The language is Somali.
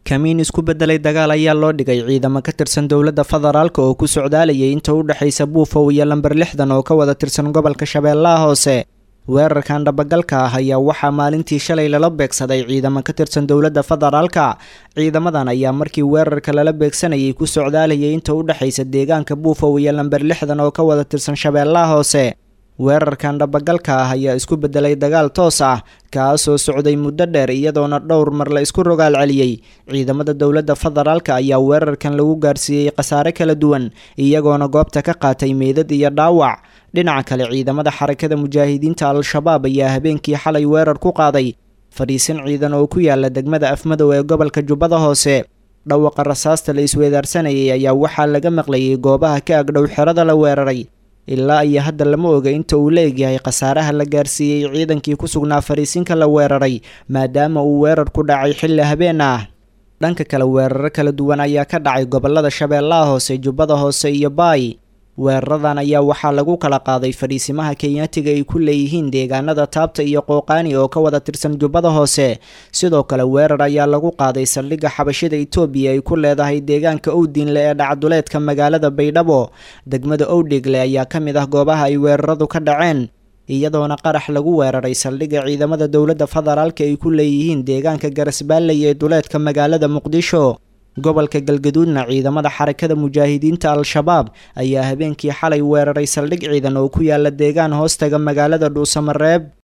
kamiin isku beddelay dagaal ayaa loo dhigay ciidamo ka tirsan dowladda federaalka oo ku socdaalayay inta u dhexaysa buufow iyo lamber lixdan oo ka wada tirsan gobolka shabeellaha hoose weerarkan dhabagalka ah ayaa waxaa maalintii shalay lala beegsaday ciidamo ka tirsan dowladda federaalka ciidamadan ayaa markii weerarka lala beegsanayay ku socdaalayay inta u dhexaysa deegaanka buufow iyo lamber lixdan oo ka wada tirsan shabeellaha hoose weerarkan dhabagalka ah ayaa isku beddelay dagaal toos ah kaasoo socday muddo dheer iyadoona dhowr mar la isku rogaal celiyey ciidamada dowladda federaalka ayaa weerarkan lagu gaarsiiyey khasaare kala duwan iyagoona goobta ka qaatay meydad iyo dhaawac dhinaca kale ciidamada xarakada mujaahidiinta al-shabaab ayaa habeenkii xalay weerar ku qaaday fadhiisin ciidan oo ku yaala degmada afmadow ee gobolka jubbada hoose dhawaqa rasaasta la isweedaarsanayay ayaa waxaa laga maqlayay goobaha ka agdhow xerada la weeraray ilaa iyo hadda lama oga inta uu la egyahay khasaaraha la gaarsiiyey ciidankii ku sugnaa fariisinka la weeraray maadaama uu weerar ku dhacay xilli habeen ah dhanka kale weeraro kala duwan ayaa ka dhacay gobolada shabeellaha hoose jubbada hoose iyo baay weeraradan ayaa waxaa lagu kala qaaday fadhiisimaha kenyaatiga ay ku leeyihiin deegaanada taabta iyo qooqaani oo ka wada tirsan jubbada hoose sidoo kale weerar ayaa lagu qaaday saldhigga xabashida etoobiya ay ku leedahay deegaanka owdiinle ee dhacduleedka magaalada baydhabo degmada owdhegle ayaa ka mid ah goobaha ay weeraradu ka dhaceen iyadoona qarax lagu weeraray saldhigga ciidamada dowladda federaalka ay ku leeyihiin deegaanka garasbaalley ee duleedka magaalada muqdisho gobolka galgaduudna ciidamada xarakada mujaahidiinta al-shabaab ayaa habeenkii xalay weeraray saldhig ciidan oo ku yaala deegaan hoostaga magaalada dhuusamareeb